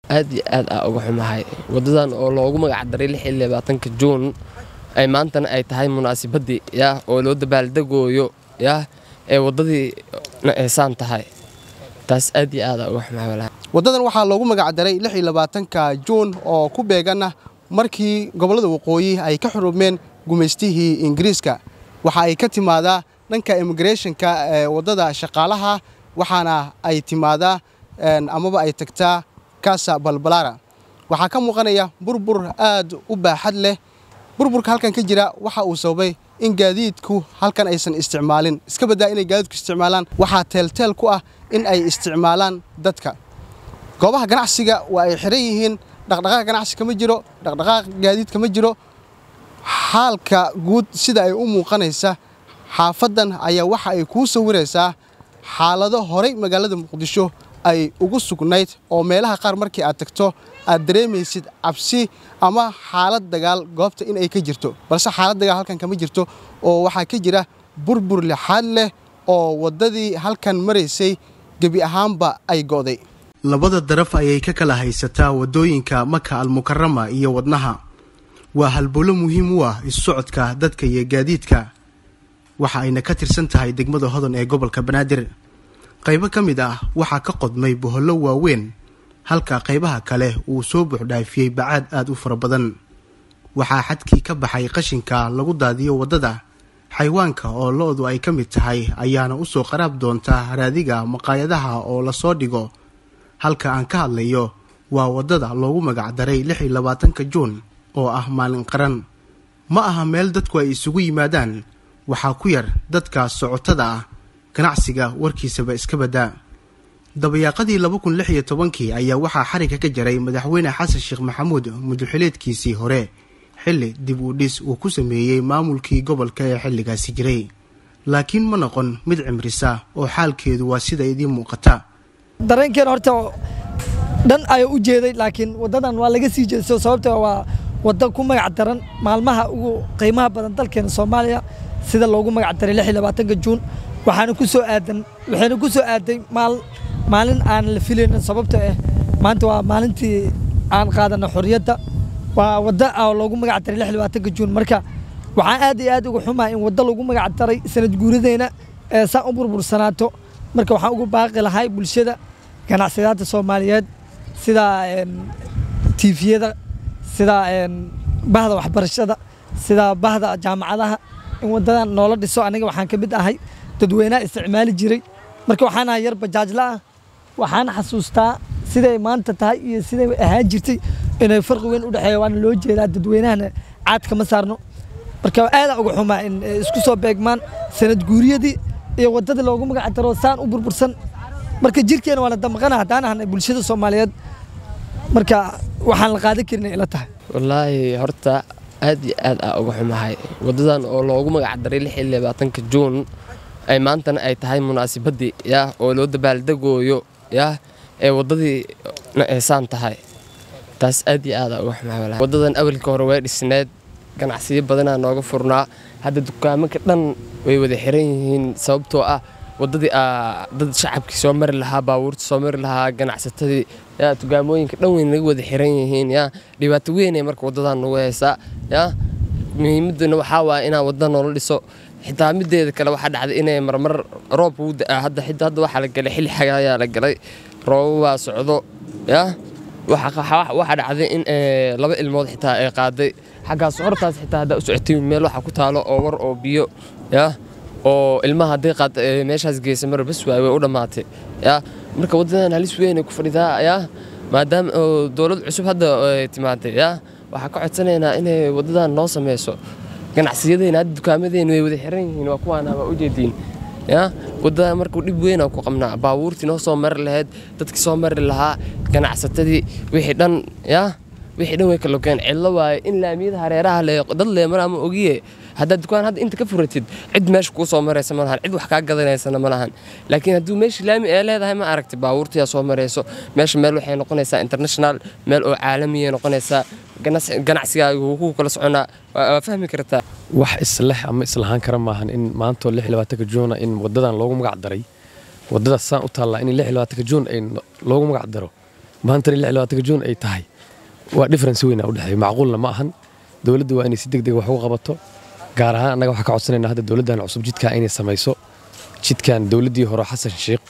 aad iyo aad aa uga xumahay wadadan oo loogu magacdaray lix iyo labaatanka juun ay maantana ay tahay munaasabadii yaa oo loo dabaaldegooyo yaa ee wadadii eesaan tahay taas aad iyo aad aa uga xumahay walahi waddadan waxaa loogu magacdaray lix iyo labaatanka juun oo ku beeganna markii gobollada waqooyi ay ka xurumeen gumaystihii ingiriiska waxa ay ka timaadaa dhanka immigrathonka ee waddada shaqaalaha waxaana ay timaadaa amaba ay tagtaa kaasa balbalaara waxaa ka muuqanaya burbur aad u baaxad leh burburka halkan ka jira waxa uu sababay in gaadiidku halkan aysan isticmaalin iska baddaa inay gaadiidku isticmaalaan waxaa teelteel ku ah in ay isticmaalaan dadka goobaha ganacsiga waa ay xiran yihiin dhaqdhaqaaq ganacsi kama jiro dhaqdhaqaaq gaadiid kama jiro xaalka guud sida ay u muuqanaysa xaafaddan ayaa waxa ay kuu sawiraysaa xaalado horay magaalada muqdisho ay ugu sugnayd oo meelaha qaar markii aad tagto aad dareemaysid cabsi ama xaalad dagaal goobta in ay ka jirto balse xaalad dagaal halkan kama jirto oo waxaa ka jira burbur lixaad leh oo waddadii halkan maraysay gebi ahaanba ay go'day labada daraf ayay ka kala haysataa waddooyinka maka almukarama iyo wadnaha waa halbowlo muhiim u ah isu socodka dadka iyo gaadiidka waxa ayna ka tirsan tahay degmada hodan ee gobolka banaadir qaybo ka mid ah waxaa ka qodmay bohollo waaweyn halka qaybaha kale uu soo buuxdhaafiyey bacaad aad u fara badan waxaa xadkii ka baxay qashinka lagu daadiyo waddada xayawaanka oo lo-du ay ka mid tahay ayaana usoo qaraab doonta raadiga maqaayadaha oo lasoo dhigo halka aan ka hadlayo waa waddada loogu magacdaray lix iyo labaatanka juun oo ah maalin qaran ma aha meel dadku ay isugu yimaadaan waxaa ku yar dadka socotada ah ganacsiga warkiisaba iska baddaa dabayaaqadii laba kun lix iyo tobankii ayaa waxaa xariga ka jaray madaxweyne xasan sheekh maxamuud muduxileedkiisii hore xilli dib u dhis uu ku sameeyey maamulkii gobolka ee xilligaasi jiray laakiin ma noqon mid cimrisa oo xaalkeedu waa sida idiin muuqata dareenkeena horta dhan ayaa u jeeday laakiin waddadan waa laga sii jeesto sababta waa wadda ku magac daran maalmaha ugu qiimaha badan dalkeena soomaaliya sida loogu magac daray lix iyo labaatanka juun waxaana ku soo aadan waxayna ku soo aaday maal maalin aan la filaynin sababta ah maanta waa maalintii aan qaadana xorriyadda waa wadda ah loogu magac daray lix iyo labaatanka juun marka waxaan aad iyo aad uga xumaa in wadda lagu magac daray sanad guuradeyna ee saan u burbursanaato marka waxaan ugu baaqi lahay bulshada ganacsadaadda soomaaliyeed sida tiifiyada sida bahda waxbarashada sida bahda jaamacadaha in waddadan noola dhiso aniga waxaan ka mid ahay dadweynaha isticmaali jiray marka waxaan ahay yar bajaajla ah waxaan xasuustaa siday maanta tahay iyo siday ahaan jirtay inay farqi weyn u dhexeeya waana loo jeedaa dadweynahana caad kama saarno marka aadaan uga xumaa in isku soo beegmaan sanad guuriyadii iyo waddadii loogu magac daro saan u burbursan marka jirkeena waa la damqana haddaan ahnay bulshada soomaaliyeed marka waxaan la qaadan karin ila tahay wallaahi horta aad iyo aad aa uga xumahay wadadan oo loogu magacdaray lix iyo labaatanka juun ay maantana ay tahay munaasabadii yaa oo loo dabaaldegooyo yaa ee wadadii eesaan tahay taas aad iyo aad aa uga xumahay wallaahi wadadan awalka hore way dhisneed ganacsiyo badanaa nooga furnaa hadda dukaamanka dhan way wada xiran yihiin sababtoo ah wadadii dad shacabkii soo mari lahaa baabuurta soo mari lahaa ganacsatadii yaa dugaamooyinka dhan weyn naga wada xiran yihiin yaa dhibaato weynay marka wadadan nagu haysaa yaa muhiimaduna waxaa waaya inaan wadada noola dhiso xitaa mideeda kale waxaa dhacday inay marmar roob uu da-aa hadda xidda hadda waxaa la galay xilli xaga ayaa la galay roobabaa socdo yaa waxaa dhacday in laba ilmood xitaa ay qaaday xaggaas hortaas xitaa haddaa u socotay meel waxaa ku taalo oo war oo biyo yaa oo ilmaha hadday qaad meeshaas geysa mar bas waay way u dhammaatay yaa marka waddadan halis weynay ku fadhidaa yaa maadaama oo dowlad cusub hadda timaaday yaa waxaa ka codsanaynaa inay waddadan noo sameyso ganacsiyadeyna hadda dukaamadeyna way wada xiran yihiin waa kuwaana waa ujeediin yaa waddadan markuu dhib weynaa ku qabnaa baabuurtii noo soo mari lahayd dadkii soo mari lahaa ganacsatadii wixii dhan yaa wixii dhan way kalogeen cidlo waaye in laamiyada hareeraha le dad leemara ma ogiye haddaad dukaan hadda inta ka furatid cid meesha kuu soo maraysa ma lahan cid wax kaa gadanaysana ma lahan laakiin hadduu meesha laami ee leedahay ma aragti baabuurtiyaa soo marayso meesha meel waxay noqonaysaa international meel oo caalamiya noqonaysaa ganacsigaaga wuu ku kala soconaa waa fahmi kartaa wax isleh ama islahaan kara maahan in maantoo lix labaatanka juuna in wadadan loogu magac daray wadadaas saan u taallaa in lix labaatanka juun ay loogu magac daro maantana lix iyo labaatanka juun ay tahay waa difference weyn aa u dhexeeya macquulna ma ahan dowladdu waa inay si deg deg wax uga qabato gaar ahaan annaga waxaa ka codsanaynaa hadda dowladdan cusub jidkaa inay samayso jidkan dowladdii hore xasan sheekh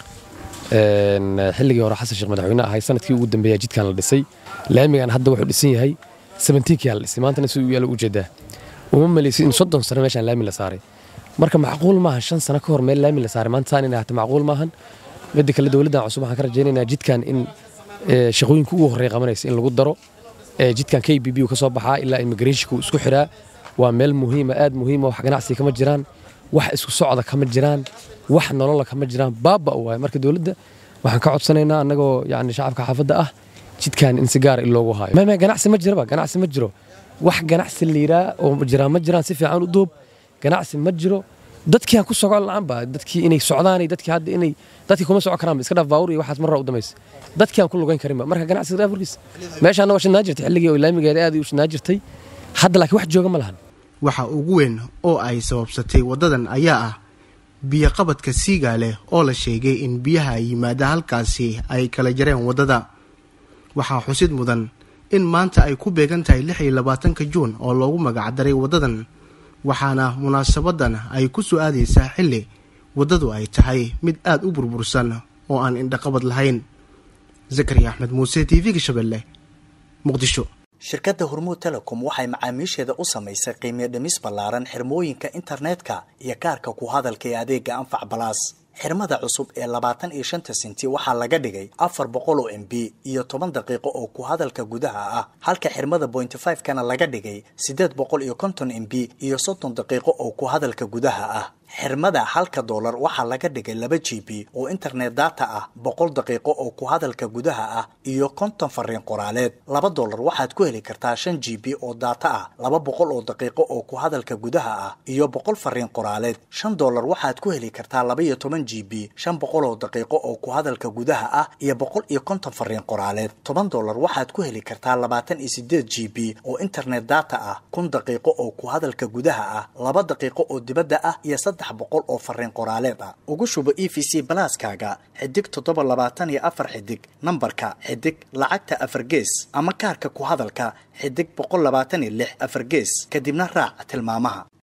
xilligii hore xasan sheekh madaxweyne ahay sanadkii ugu dambeeya jidkan la dhisay laamigan hadda wuxuu dhisan yahay sabentiinkiyaa la dhisay maantana si uu yaalo ujeedaa uma maleysid in soddon sano meeshaan laami la saaray marka macquul maahan shan sano ka hor meel laami la saaray maanta saan inay ahata macquul maahan midda kale dowladdan cusub waxaan ka rajaynaynaa jidkan in shaqooyinka ugu horreeya qabanaysa in lagu daro jidkan k b b uu ka soo baxaa ilaa immigrationka uu isku xiraa waa meel muhiima aad muhiima wax ganacsiga kama jiraan wax isku socda kama jiraan wax nolola kama jiraan baaba u waay marka dowladda waxaan ka codsanaynaa annagoo yani shacabka xaafadda ah jidkan in si gaara in loogu haayo mama ganacsi ma jiraba ganacsi ma jiro wax ganacsi liiraa oo jiraan ma jiraan si fiican u duub ganacsi ma jiro dadkii aan ku socon la-aanba dadkii inay socdaan dadkii hadda inay dadkii kuma socon karaan iska dhaaf baawur iyo waxaas marra u damaysa dadkii aan ku lugayn karinba marka ganacsiga dhaafurkiis meeshaana waa shidnaa jirtay xilligii oo laamigeeda aad u shidnaa jirtay hadda laakiin wax jooga ma lahan waxa ugu weyn oo ay sababsatay waddadan ayaa ah biyoqabadka siigaale oo la sheegay in biyaha yimaada halkaasi ay kala jareen waddada waxaa xusid mudan in maanta ay ku beegan tahay lix iyo labaatanka juun oo loogu magacdaray waddadan waxaana munaasabadan ay ku soo aadaysaa xilli waddadu ay tahay mid aad u burbursan oo aan indhaqabad lahayn zakariya axmed muuse t v-ga shabeelle muqdisho shirkadda hormuud telecom waxay macaamiisheeda u samaysay qiimiyo dhimis ballaaran xirmooyinka internetka iyo kaarka ku hadalka ee adeega anfac balaas xirmada cusub ee labaatan iyo shanta senti waxaa laga dhigay afar boqol oo m b iyo toban daqiiqo oo ku hadalka gudaha ah halka xirmada bointy five kana laga dhigay siddeed boqol iyo konton m b iyo soddon daqiiqo oo ku hadalka gudaha ah xirmada halka doolar waxaa laga dhigay laba g b oo internet data ah boqol daqiiqo oo ku hadalka gudaha ah iyo konton fariin qoraaleed laba doolar waxaad ku heli kartaa shan g b oo data ah laba boqol oo daqiiqo oo ku hadalka gudaha ah iyo boqol fariin qoraaleed shan doolar waxaad ku heli kartaa laba iyo toban g b shan boqol oo daqiiqo oo ku hadalka gudaha ah iyo boqol iyo konton fariin qoraaleed toban doolar waxaad ku heli kartaa labaatan iyo sideed g b oo internet data ah kun daqiiqo oo ku hadalka gudaha ah laba daqiiqo oo dibadda ah iyo saddex boqol oo fariin qoraaleed ah ugu shubo e v c balaaskaaga xidig toddoba labaatan iyo afar xidig nambarka xidig lacagta afar gees ama kaarka ku hadalka xidig boqol labaatan iyo lix afar gees kadibna raac tilmaamaha